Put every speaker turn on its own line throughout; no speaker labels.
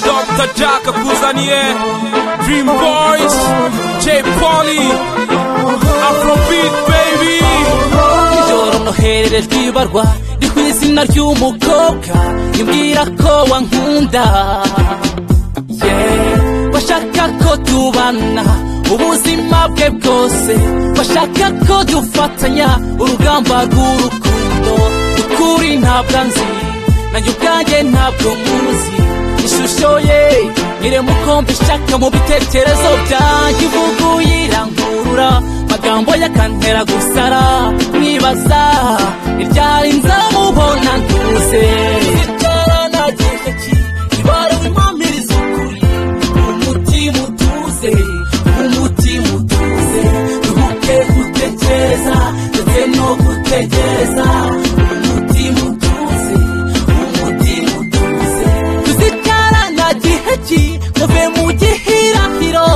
Dr. Jack akuzaniye Dream Boys J Polly Afrobeat baby
ijoro noherere ryibarwa ni ku izina ry'umukobwa imbwira ko wankunda Yeah, bashaka ko tubana ubuzima bwe bwose bashaka ko dufatanya urugamba rw'urukundo ukuri ntabwo nzi nanjye ubwanjye ntabwo muzi ishusho ye nyire mukombe ishaka mu bitekerezo byanjye ivuguye irankurura magambo yakantera gusara nibaza ni ryari nzamubona ntuze ibaruwimpamiriza ukuri umutima utuze umutima utuze duhuke gutekereza ndetse no gutegereza umutima utuze umutima utuze tuzitarana gihe ki muve mu gihirahiro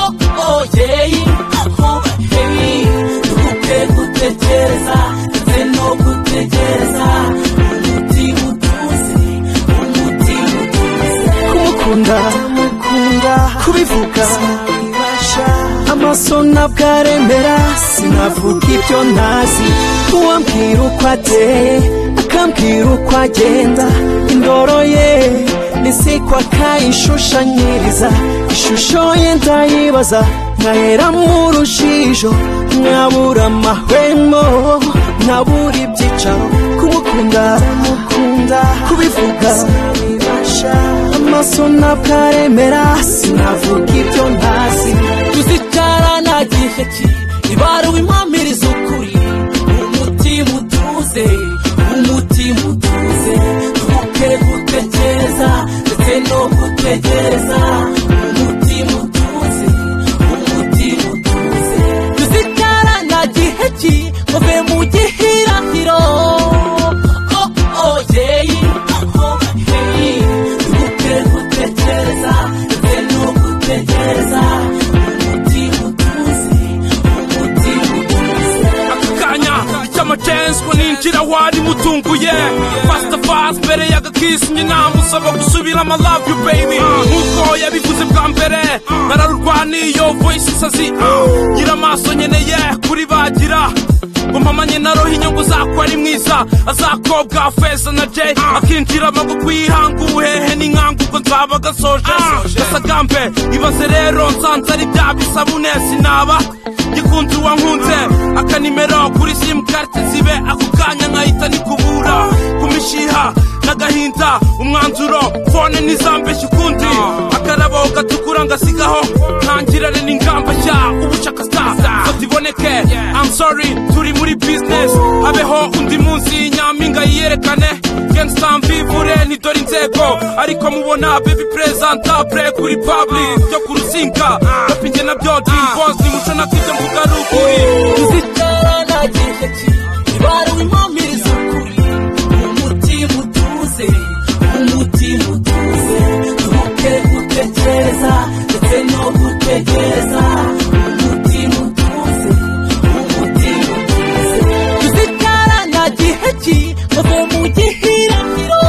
oh oh yeah oh hey duhuke gutekereza ndetse no gutegereza umutima utuze umutima utuze
kumukunda kubivuga amaso ntabwo aremera sinavuga ibyo ntazi uwambwira uko ateye akambwira uko agenda indoro ye nisiko akayishushanyiriza ishusho ye ndayibaza nkahera mu rujijo nkabura amahwemo nkabura ibyicaro kumukunda kubivuga amaso ntabwo aremera sinavuga ibyo ntazi
tuzicarana gihe ki ibaruwe impamiriza ukuri umutima utuze umutima utuze tuke gutekereza ndetse no gutegereza umutima utuze umutima utuze tuzicarana gihe ki muve mu gihirahiro oh oh yeah oh hey tuke gutekereza ndetse no gutegereza umutima utuze umutima utuze
Aka kanya cy'amacenswe ninjira wari mutunguye Pastor Fast mbere y'agakisi nyina musaba gusubira ama love you baby Nkuko yabivuze bwa mbere nararurwaniye yo voice isazi Ngira amaso nyeneye kuri bagira ngo mpamanye na roho inyungu zako ari mwiza azakobwa feza na jay akinjira amaboko yihanguhehe n'inkangu ubwo nzaba gasoje gasagambe ibaze rero nsanze ari bya bisabune sinaba gikunze uwankunze akanimero kuri simukarte zibe ako kanya nkahita nikubura ku mishiha n'agahinda umwanzuro fone ntizambeshye ukundi akarabo gatukura ngasigaho ntangirane n'ingamba nshya ubucakasa fata iboneke I'm sorry turi muri business habeho undi munsi nyampinga yiyerekane gangsta mvivure ntidore inzego ariko mubona baby presentable kuri public byo ku ruzinga rapinge nabyo dream boss ni muco na kibyo mvuga ruguru
tuzitarana gihe ki ibaruwe impamiriza ukuri umutima utuze umutima utuze tuke gutekereza ndetse no gutegereza umutima utuze umutima utuze tuzitarana gihe ki muve mu gihirahiro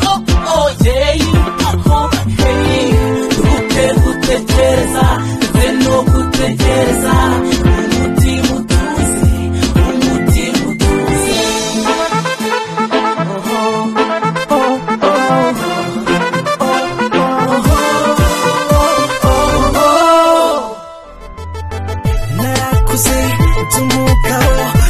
oh oh yeah oh hey tuke gutekereza ndetse no gutegereza umutima utuze umutima utuze
narakuze by'umugabo